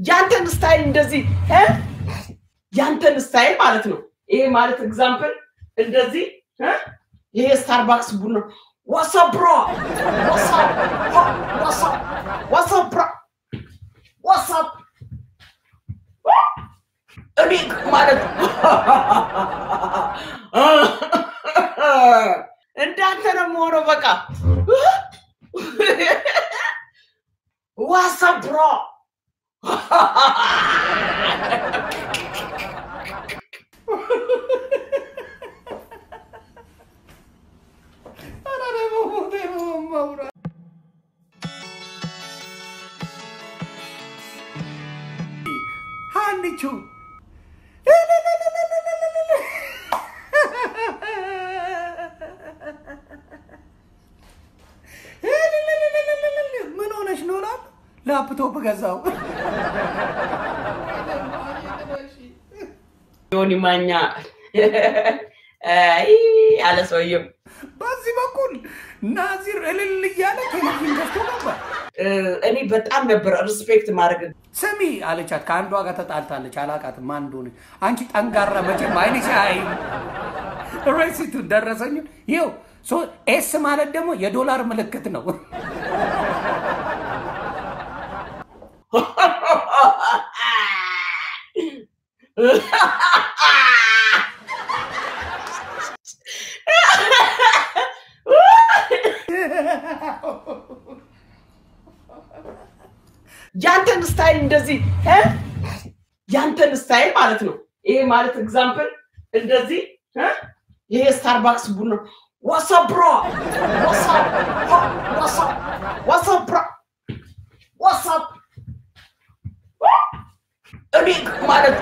ያንተን ስታይል እንደዚህ እ? ያንተን ስታይል ማለት ነው። ይሄ ማለት ኤግዛምፕል እንደዚህ እ? ይሄ ስታርባክስ ቡና ዋትስአፕ ብሮ ዋትስአፕ ዋትስአፕ ዋትስአፕ ብሮ ዋትስአፕ እኔ ማለት እንዳንተ ነው የምሆነው። በቃ ዋትስአፕ ብሮ ሀኒቹ ምን ሆነሽ ነው? ላፕ ላፕቶፕ ገዛው። ዮኒ ማኛ አይ አለ ሰውየው። በዚህ በኩል ናዚር እልል እያለ ቴሌቪዥን ገዝቶ ነበር። እ፣ እኔ በጣም ነበር ሪስፔክት ማድረግ ስሚ አለቻት። ከአንዷ ጋር ተጣልታለች። አላቃትም ማን እንደሆነች። አንቺ ጠንጋራ መቼም አይንሽ አይ ሬሲቱ ደረሰኝ። ይኸው ሶ ኤስ ማለት ደግሞ የዶላር ምልክት ነው። ያንተን ስታይል እንደዚህ እ? ያንተን ስታይል ማለት ነው። ይሄ ማለት ኤግዛምፕል እንደዚህ እ? ይሄ ስታርባክስ ቡና ዋትስአፕ ብሮ ዋትስአፕ ዋትስአፕ ዋትስአፕ ብሮ ዋትስአፕ እኔ ማለት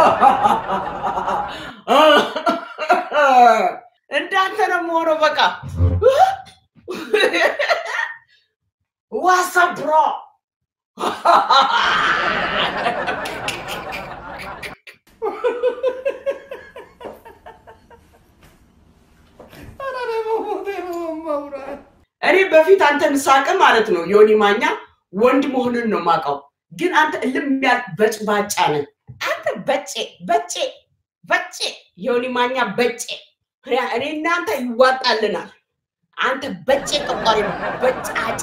እንዳንተ ነው የምሆነው። በቃ ዋትስአፕ ብሮ እኔ በፊት አንተን ሳቅ ማለት ነው ዮኒ ማኛ ወንድ መሆንን ነው ማውቀው፣ ግን አንተ እልም ያልክ በጭባጫ ነህ። አንተ በጬ በጬ በጬ ዮኒ ማኛ በጬ። እኔ እናንተ ይዋጣልናል። አንተ በጬ ጠቋሪ ነው በጫጫ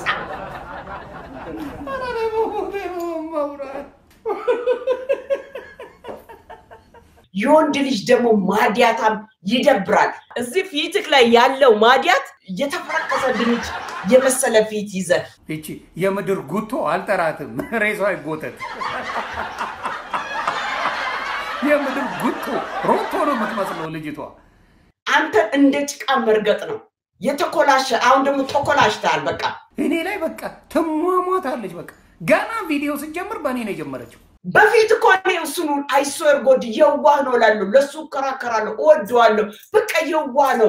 የወንድ ልጅ ደግሞ ማዲያታም ይደብራል። እዚህ ፊትክ ላይ ያለው ማዲያት የተፈረከሰ ድንች የመሰለ ፊት ይዘህ ይቺ የምድር ጉቶ አልጠራትም፣ ሬሷ አይጎተት። የምድር ጉቶ ሮቶ ነው የምትመስለው ልጅቷ። አንተ እንደ ጭቃ መርገጥ ነው የተኮላሸ። አሁን ደግሞ ተኮላሽተሃል። በቃ እኔ ላይ በቃ ትሟሟታለች። በቃ ገና ቪዲዮ ስጀምር በእኔ ነው የጀመረችው። በፊት እኮ እኔ እሱን አይሶር ጎድ የዋህ ነው እላለሁ፣ ለሱ እከራከራለሁ፣ እወደዋለሁ። በቃ የዋህ ነው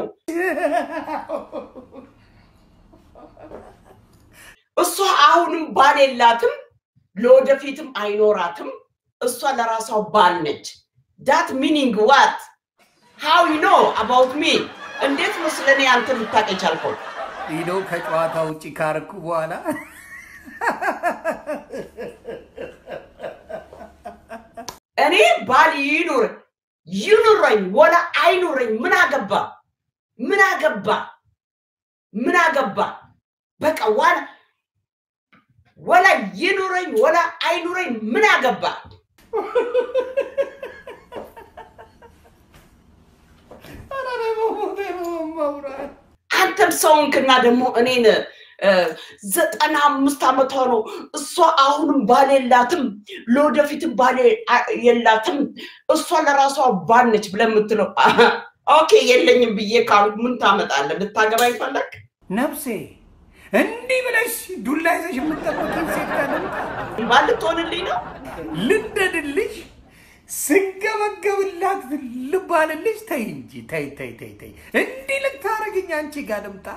እሷ። አሁንም ባል የላትም፣ ለወደፊትም አይኖራትም። እሷ ለራሷ ባል ነች። ዳት ሚኒንግ ዋት ሃው ዩ ኖ አባውት ሚ እንዴት ነው ስለ እኔ አንተ ልታውቅ የቻልከው? ሂዶ ከጨዋታ ውጭ ካረኩ በኋላ እኔ ባል ይኑር ይኑረኝ ወላ አይኑረኝ ምን አገባ ምን አገባ ምን አገባ በቃ ዋላ ወላ ይኑረኝ ወላ አይኑረኝ ምን አገባ አንተም ሰውንክና ደግሞ እኔን እ፣ ዘጠና አምስት ዓመቷ ነው እሷ አሁንም ባል የላትም ለወደፊትም ባል አ- የላትም እሷ ለራሷ ባል ነች ብለህ የምትለው ኦኬ የለኝም ብዬ ካልኩ ምን ታመጣለህ ልታገባ ይፈለግ ነፍሴ እንዲህ ብለሽ ዱላ ይዘሽ የምትጠብቂኝ ሴት ጋር ልምጣ? ባል ልትሆንልኝ ነው ልንደድልሽ ስገበገብላት ልባልልሽ? ተይ እንጂ ተይ ተይ ተይ ተይ፣ እንዲህ ልታረግኝ አንቺ ጋር ልምጣ?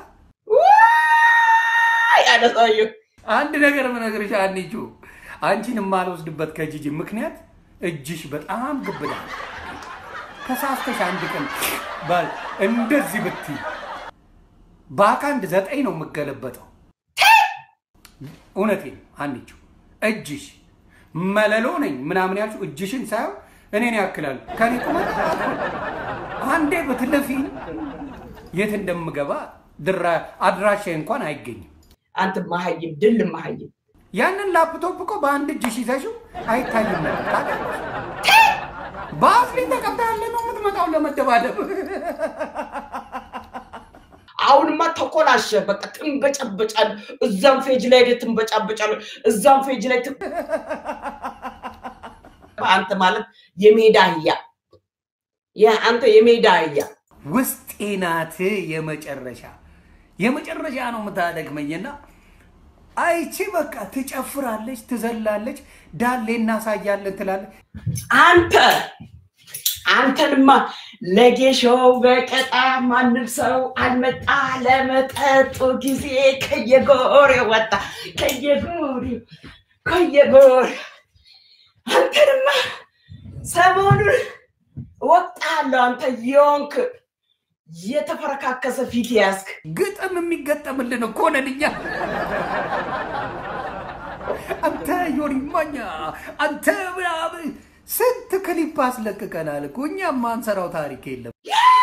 ዋይ አለ ሰውዬው። አንድ ነገር ምነግርሽ አንቺ አንቺን የማልወስድበት ከጂጂ ምክንያት እጅሽ በጣም ግብዳ ነው። ተሳስተሽ አንድ ቀን ባል እንደዚህ ብትይ በአካንድ ዘጠኝ ነው የምገለበጠው። እውነቴን አንቺ እጅሽ መለሎ ነኝ ምናምን ያልሽው እጅሽን ሳየው እኔን ያክላል ከኔ ቁመት አንዴ ብትለፊ የት እንደምገባ ድራ አድራሻ እንኳን አይገኝም። አንተ መሀይም ድል መሀይም ያንን ላፕቶፕ እኮ በአንድ እጅሽ ይዘሽው አይታይም ነበር። ታውቂያለሽ? በአፍሊን ተቀብታ ያለ ነው የምትመጣው ለመደባደብ። አሁንማ ተኮላሸ። በቃ ትንበጫበጫል። እዛም ፌጅ ላይ ሄደህ ትንበጫበጫል። እዛም ፌጅ ላይ ት- አንተ ማለት የሜዳ አህያ ያ አንተ የሜዳ አህያ ውስጤ ናት የመጨረሻ የመጨረሻ ነው የምታደግመኝና አይቺ በቃ ትጨፍራለች፣ ትዘላለች፣ ዳሌ እናሳያለን ትላለች። አንተ አንተንማ ለጌሾ በቀጣ ማንም ሰው አልመጣ ለመጠጡ ጊዜ ከየጎሬ ወጣ ከየጎሬ ከየጎሬ አንተንማ ሰሞኑን ወጣለሁ አንተ የሆንክ የተፈረካከሰ ፊት ያዝክ ግጥም የሚገጠምልን እኮ ነን እኛ። አንተ ዮኒ ማኛ፣ አንተ ምናምን ስንት ክሊፕ አስለቅቀናል እኮ እኛ ማንሰራው ታሪክ የለም።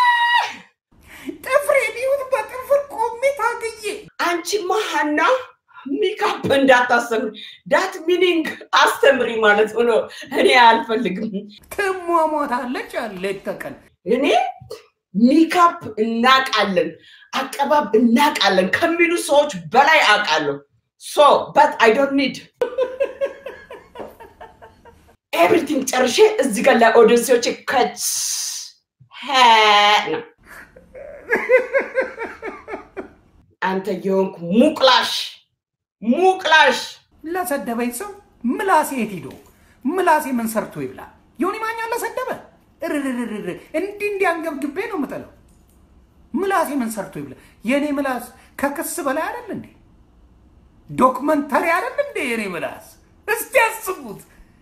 ጥፍሬ ቢሆን በጥፍር ቆሜ ታግዬ አንቺማ ሀና ሜካፕ እንዳታስተምሪ ዳት ሚኒንግ አስተምሪ ማለት ሆኖ እኔ አልፈልግም። ትሟሟታለች ሌት ተቀን እኔ ሜካፕ እናቃለን፣ አቀባብ እናቃለን ከሚሉ ሰዎች በላይ አውቃለሁ። ሶ በት አይ ዶንት ኒድ ኤቭሪቲንግ ጨርሼ እዚህ ጋር ለኦዲየንሶቼ ከች ነው። አንተ የሆንኩ ሙቅላሽ ሙቅላሽ ለሰደበኝ ሰው ምላሴ የት ሂዶ ምላሴ ምን ሰርቶ ይብላ? ዮኒ ማኛ ለሰደበ እርርርርር እንዲህ እንዲያንገብግቤ ነው የምጥለው። ምላሴ ምን ሰርቶ ይብላ? የእኔ ምላስ ከክስ በላይ አይደል እንዴ? ዶክመንተሪ አይደል እንዴ የእኔ ምላስ? እስቲ ያስቡት።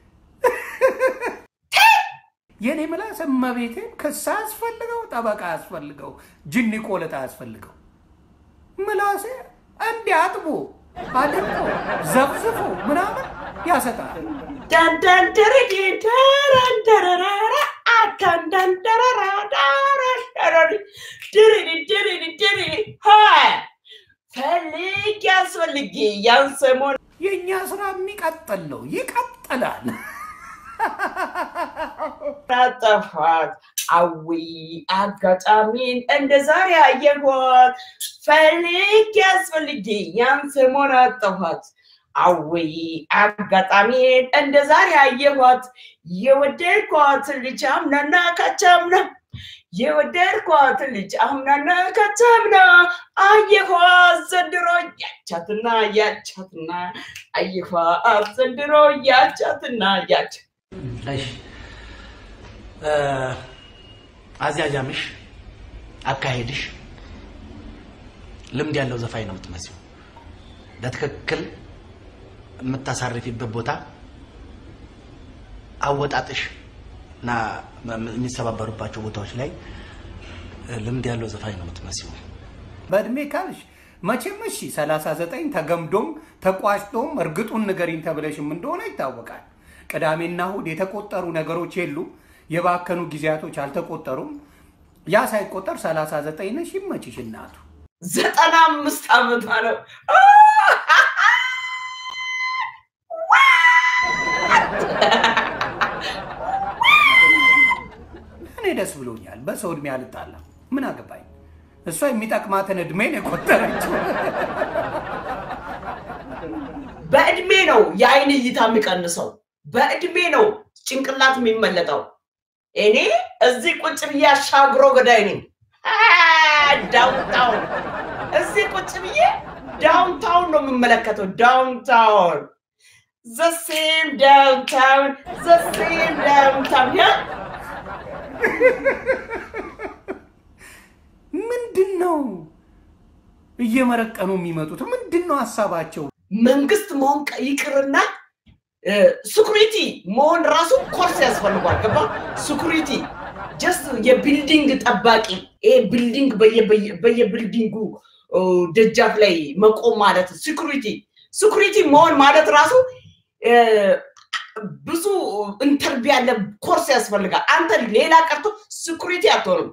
የእኔ ምላስ እመቤቴን ክስ አያስፈልገው፣ ጠበቃ አያስፈልገው፣ ጅኒ ቆለጣ አያስፈልገው። ምላሴ እንዲህ አጥቦ አድርጎ ዘብዝፎ ምናምን ያሰጣል። ዳንዳንደረዲ ዳራንደረራራ አዳንዳንደረራ ዳራንደረሪ ድሪሪ ድሪሪ ድሪሪ ሀይ ፈልግ ያስፈልግ ያን ሰሞን የእኛ ስራ የሚቀጥል ነው፣ ይቀጥላል። አጠፋት አዊ አጋጣሚን እንደ ዛሬ አየኋት ፈልግ ያስፈልግ ያን ሰሞን አጠፋት አዊ አጋጣሚን እንደ ዛሬ አየኋት የወደድኳት ልጅ አምናና ካቻምና የወደድኳት ልጅ አምናና ካቻምና አየኋት ዘንድሮ ያቻትና ያቻትና አየኋት ዘንድሮ ያቻትና ያቻ እሺ እ አዝያዣምሽ አካሄድሽ ልምድ ያለው ዘፋኝ ነው የምትመስለው። በትክክል የምታሳርፊበት ቦታ አወጣጥሽ እና መ- የሚሰባበሩባቸው ቦታዎች ላይ እ ልምድ ያለው ዘፋኝ ነው የምትመስለው። በእድሜ ካልሽ መቼም እሺ 39 ተገምዶም ተቋጭቶም እርግጡን ንገሪኝ ተብለሽም እንደሆነ ይታወቃል። ቅዳሜና እሑድ የተቆጠሩ ነገሮች የሉ፣ የባከኑ ጊዜያቶች አልተቆጠሩም። ያ ሳይቆጠር 39 ነሽ። ይመችሽ እናቱ። ዘጠና አምስት ዓመቷ ነው። እኔ ደስ ብሎኛል። በሰው እድሜ አልጣላም። ምን አገባኝ? እሷ የሚጠቅማትን እድሜ ነው የቆጠረችው። በእድሜ ነው የአይን እይታ የሚቀንሰው። በእድሜ ነው ጭንቅላት የሚመለጠው። እኔ እዚህ ቁጭ ብዬ አሻግሮ ገዳይ ነኝ። ዳውንታውን እዚህ ቁጭ ብዬ ዳውንታውን ነው የምመለከተው። ዳውንታውን ዘሴም ዳውንታውን ዘሴም ዳውንታውን ያ ምንድን ነው እየመረቀኑ የሚመጡት? ምንድን ነው ሀሳባቸው? መንግስት መሆን ቀ- ይቅርና ስኩሪቲ መሆን ራሱ ኮርስ ያስፈልጓል። ገባ? ስኩሪቲ ጀስት የቢልዲንግ ጠባቂ ይሄ ቢልዲንግ በየ- በየ- በየቢልዲንጉ ኦ፣ ደጃፍ ላይ መቆም ማለት ስኩሪቲ ስኩሪቲ መሆን ማለት ራሱ እ፣ ብዙ ኢንተርቪው ያለ ኮርስ ያስፈልጋል። አንተ ሌላ ቀርቶ ስኩሪቲ አትሆንም።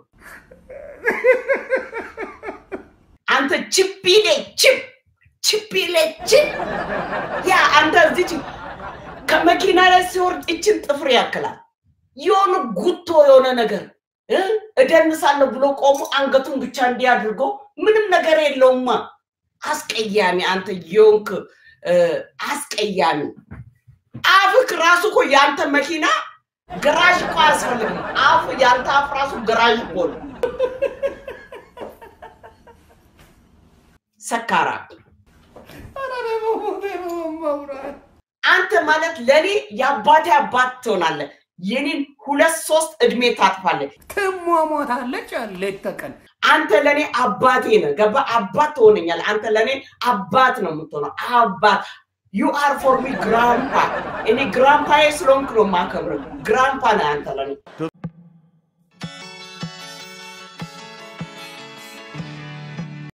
አንተ ችፒሌ ችፕ ችፒሌ ችፕ ያ አንተ እዚህ ከመኪና ላይ ሲወርድ እችን ጥፍር ያክላል የሆነ ጉቶ የሆነ ነገር እ እደንሳለሁ ብሎ ቆሞ አንገቱን ብቻ እንዲህ አድርጎ ምንም ነገር የለውማ። አስቀያሚ አንተ የሆንክ እ፣ አስቀያሚ አፍክ ራሱ እኮ የአንተ መኪና ገራዥ እኮ አያስፈልግም። አፍ የአንተ አፍ ራሱ ገራዥ እኮ ነው። ሰካራ ኧረ በሞቴ በመብራት አንተ ማለት ለእኔ የአባቴ አባት ትሆናለህ። የኔን ሁለት ሶስት እድሜ ታጥፋለህ። ትሟሟታለች ሌት ተቀን አንተ ለእኔ አባቴ ነህ። ገባ? አባት ትሆነኛለህ። አንተ ለእኔ አባት ነው የምትሆነው። አባት ዩ አር ፎር ሚ ግራምፓ። እኔ ግራምፓዬ ስለሆንክ ነው የማከብርህ። ግራምፓ ነህ አንተ ለእኔ።